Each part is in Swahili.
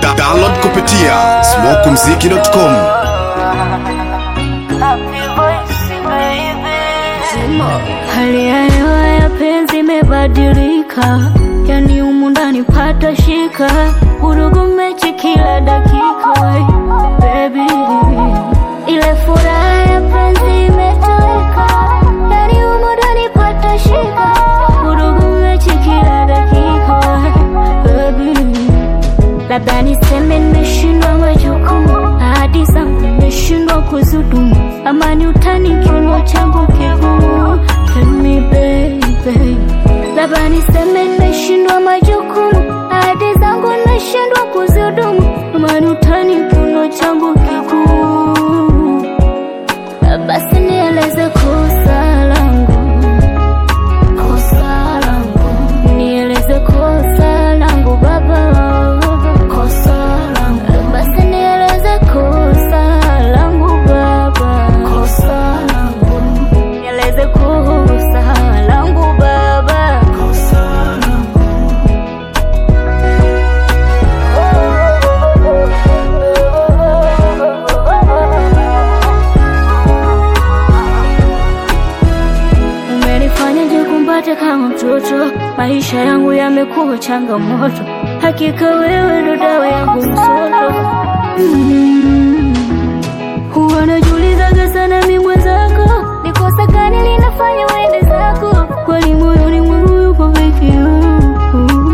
Da- Download kupitia smokumziki.com. Hali ya hewa ya penzi imebadilika, yani humu ndani pata shika, vurugu mechi kila dakika. Baby, ile furaha ya penzi imetoweka, yani humu ndani pata shika, vurugu mechi kila dakika. Baby, labda niseme nimeshindwa majukumu, ahadi zangu nimeshindwa kuzudumu, ama ni utani kiuno changu kigumu. Tell me baby, labda niseme nimeshindwa majukumu, ahadi zangu nimeshindwa kuzudumu, ama ni utani kiuno changu kigumu. Basi nieleze kosa langu, kosa langu, nieleze kosa langu baba, kosa langu, basi nieleze kosa langu baba, kosa langu, nieleze kosa langu baba, kosa langu. Umenifanya jikumbate kama mtoto, maisha yangu yamekuwa changamoto. Hakika wewe ndo dawa yangu msoto. Mm. Huwa najiulizaga sana mi mwenzako, ni kosa gani linafanya uende zako? Kwani moyoni mwangu yupo peke yangu.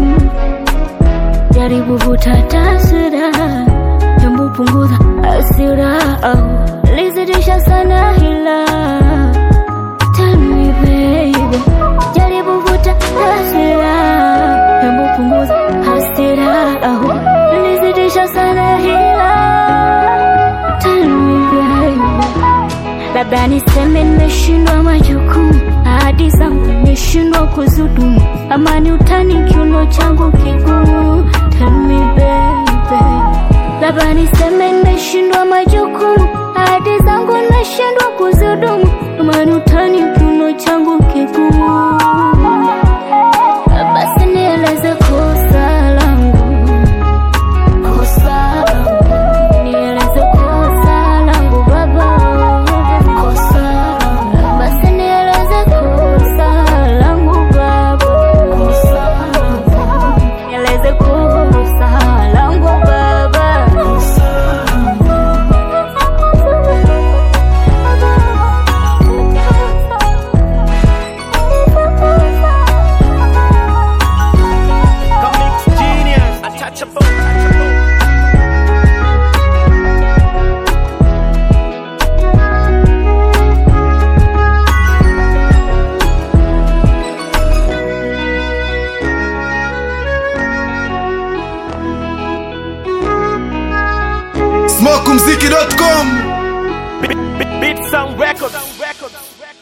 Jaribu vuta taswira, jambo punguza hasira, au lizidisha sana hila Tell me baby, jaribu vuta hasira, hebu punguza hasira, au nilizidisha sana hila. Tell me baby, labda niseme nimeshindwa majukumu, ahadi zangu nimeshindwa kuzudumu, ama ni utani kiuno changu kigumu. Tell me baby, labda niseme nimeshindwa majukumu, ahadi zangu nimeshindwa kuzudumu, ama ni utani kiuno changu kigumu. Basi nieleze kosa langu, kosa langu, nieleze kosa langu baba, kosa langu, basi nieleze kosa langu baba, kosa langu, nieleze kosa langu baba, kosa Comics genius, untouchable. smokumziki.com. Beat Sound Records.